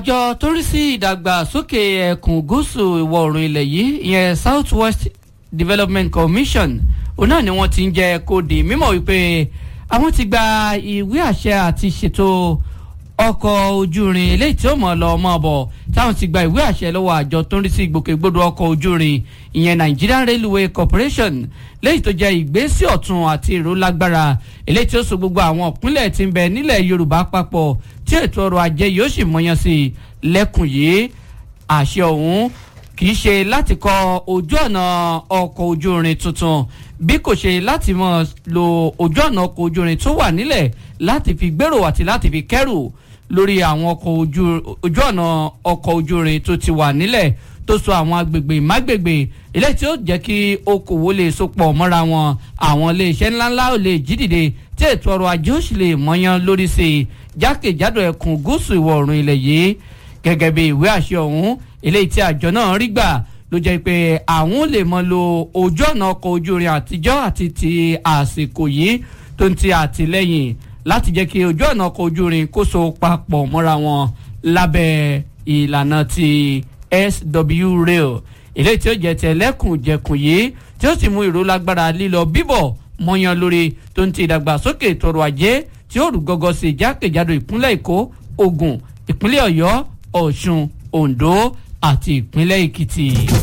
àjọ tó rí sí ìdàgbàsókè ẹkùn gúúsù ìwọ̀ oòrùn ilẹ̀ yìí ìyẹn south west development commission òun náà ni wọ́n ti ń jẹ́ kó di mímọ̀ wípé àwọn ti gba ìwé àṣẹ àti ṣètò ọkọ̀ ojú irin eléyìí tí ó mọ̀ lọ mọ́ bọ̀ táwọn ti gba ìwé àṣẹ lọ́wọ́ àjọ tó ń rí sí ìgbòkègbodò ọkọ̀ ojú irin ìyẹn Nigerian Railway Corporation léyìí tó jẹ́ ìgbésí ọ̀tun àti ìró lágbára eléyìí tí ó so gbogbo àwọn ìpínlẹ̀ tí ń bẹ nílẹ̀ Yorùbá papọ̀ tí ètò ọrọ̀ ajé yóò sì mọyán sí i lẹ́kùn yìí àṣẹ ọ̀hún kì í ṣe láti kọ́ ojú ọ̀nà ọkọ̀ ojú irin tuntun bí kò ṣe láti mọ̀ lo ojú ọ̀nà ọkọ̀ ojú irin tó wà nílẹ̀ láti fi gbèrò àti láti fi kẹ́rù lórí àwọn ọkọ̀ ojú ojú ọ̀nà ọkọ̀ ojú irin tó ti wà nílẹ̀ tó so àwọn agbègbè mágbègbè eléyìí tí ó jẹ́ kí okòwò lè sopọ̀ mọ́ra wọn àwọn iléeṣẹ́ ńláńlá ò lè jí dìde tí ètò ọrọ̀ ajé ó sì lè mọ́yán lórí sí i jákèjádò ẹkùn gúúsù ìwọ̀ oòrùn ilẹ̀ yìí gẹ́gẹ́ bí ìwé àṣẹ ọ̀hún eléyìí tí àjọ náà rí gbà ló jẹ́ pé àwọn lè mọ lo ojú ọ̀nà ọkọ̀ ojú irin àtijọ́ àti ti àsìkò yìí tó ń ti àtìlẹ́yìn láti jẹ́ kí ojú ọ̀nà ọkọ̀ ojú irin kó so papọ̀ mọ́ra wọn lábẹ́ ìlànà ti SW rail eléyìí tí ó jẹ́ tẹ̀lẹ́kùnjẹkùn yìí tí ó sì mú ìró lágbára lílọ bíbọ̀ mọ́yán lórí tó ń ti ìdàgbàsókè tọrọ ajé tí ó rú gọ́gọ́ sí jákèjádò ìpínlẹ̀ Èkó Ògùn ìpínlẹ̀ Ọ̀yọ́ Ọ̀ṣun Oǹdó àti ìpínlẹ̀ Èkìtì.